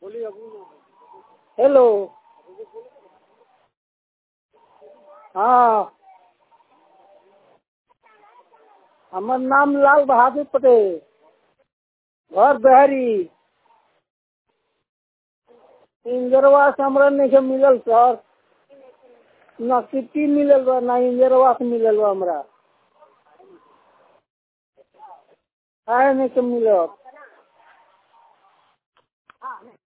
hello हाँ हमर नाम लाल बहादुर पटेल घर बहरी इंदिरा आवास हमरा नइखे मिलल सर ना सिट्टी मिलल बा ना इंदिरा आवास मिलल बा हमरा काहे नइखे मिलल